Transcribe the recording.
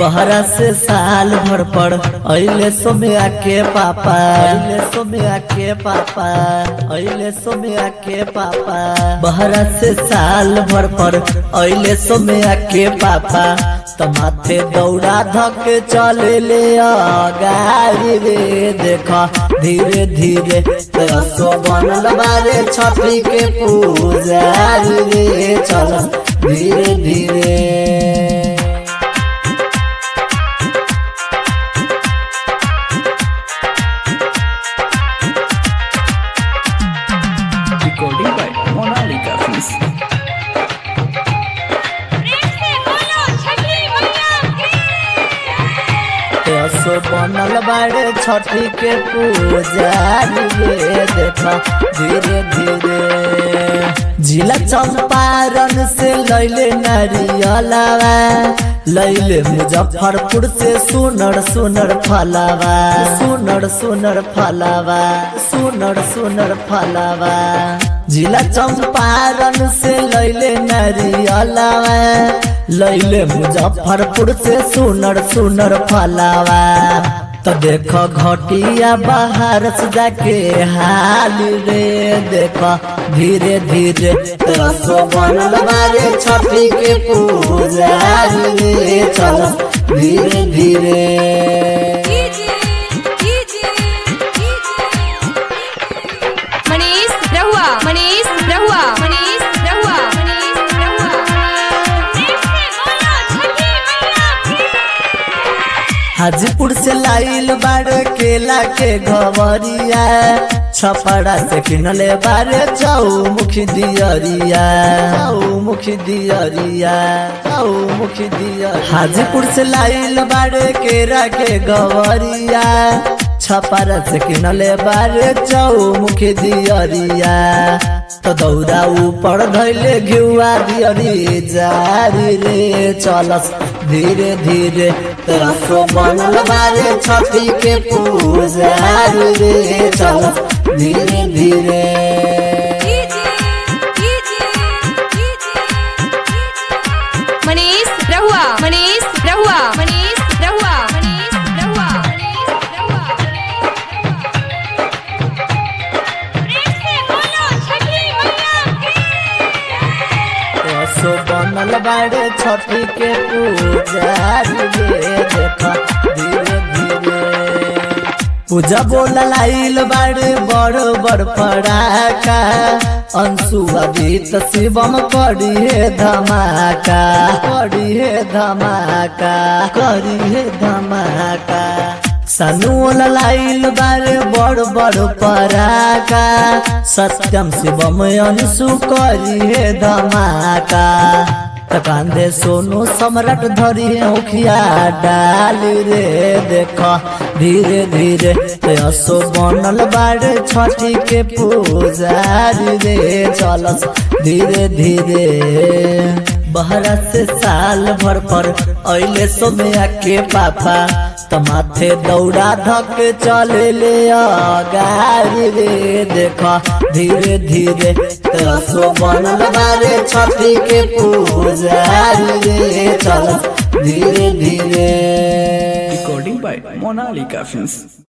बहरा से साल भर पर अइले सोम्या के पापा अइले सोम्या के पापा अइले सोम्या के पापा बहरा से साल भर पर अइले सोम्या के पापा त माथे दौड़ा धक चले ले गाड़ी रे देखा धीरे धीरे रसो बनल बारे छठी के पूजा रे चल धीरे धीरे Recording by Monalika Films. प्रेम से बोलो छठी मैया की असो बनल बाड़े छठी के पूजा रे देखा धीरे धीरे जिला चंपारण से लैले नारियलावा लैले मुजफ्फरपुर से सुनर सुनर फलावा सुनर सुनर फलावा सुनर सुनर फलावा जिला चंपारण से लैले नारियलावा लैले मुजफ्फरपुर से सुनर सुनर फलावा तो देखो घटिया बाहर से जाके हाल रे देखो धीरे धीरे रसो बनल बारे छठी के पूजा रे चलो धीरे धीरे कीजिए कीजिए कीजिए मनीष रहुआ मनीष रहुआ मनीष रहुआ मनीष रहुआ प्रेम से बोलो छठी मैया की हाजीपुर से लाइल बाड़ केला के घवरिया छपड़ा से किनले बारे जाऊ मुखी दियरिया जाऊ मुखी दियरिया जाऊ मुखी दियरिया हाजीपुर से लाइल बाड़ केरा के घवरिया छपड़ा से किनले बारे जाऊ मुखी दियरिया तो दौड़ा ऊपर धैले घिउआ दियरी जारी रे चलस धीरे धीरे रसो बनल बारे छठी के पूजा रे चलस धीरे धीरे कीजिए कीजिए कीजिए मनीष रहुआ मनीष रहुआ मनीष रहुआ मनीष रहुआ मनीष रहुआ प्रेम से बोलो छठी मैया की रसो बनल बारे छठी के पूजा रे देखा धीरे धीरे पूजा बोल लाइल बाड़े बड़ बड़ पड़ाका अंशुआ गीत शिवम करी हे धमाका करी हे धमाका करी हे धमाका सनुल लाइल बारे बड़ बड़ पराका सत्यम शिवम अंशु करी हे धमाका त कांदे सोनू सम्राट धरी उखिया डाल रे देख धीरे धीरे असो बनल बाड़े छठी के पूजा रे चलस धीरे धीरे बहरा से साल भर पर अइले सोमया के पापा त माथे दौड़ा धक चले ले गाड़ी रे देख धीरे धीरे रसो बनल बारे छठी के पूजा रे चल धीरे धीरे Recording by Monalika Films.